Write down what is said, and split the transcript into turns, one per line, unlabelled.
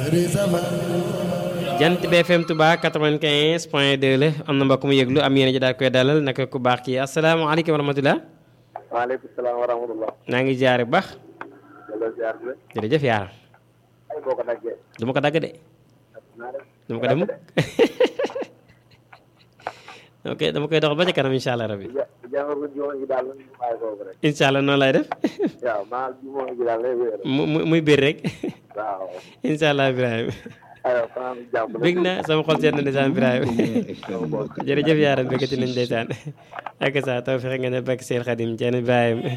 jant BFM Touba 95 point 2 la am na mbokk mu yëglu am yéen ji daal koy dalal naka ku baax kii asalaamaaleykum wa rahmatulah.
waaleykum salaam wa rahmatulah.
naa ngi jaar bu baax.
delloo ziar bi.
jërëjëf yaaram.
ay boo ko daggee.
du ma ko dagg de. dama ko dem ok dama koy doxal ba ca kanam incha allah rabi.
ja jàngat ji moo ngi daal ñu bàyyi kooku rek.
incha allah noonu lay def.
waaw maa ji moo ngi daal lay wéer.
mu mu muy biir rek.
waaw.
incha allah Ibrahima.
aywa fanaan jàmm.
bég na sama xol seet na ndeysaan Ibrahima. jërëjëf yaaram béggati nañ ndeysaan. ak sa taw fexe nga ne bakk seen xadim Thierno Ibrahima.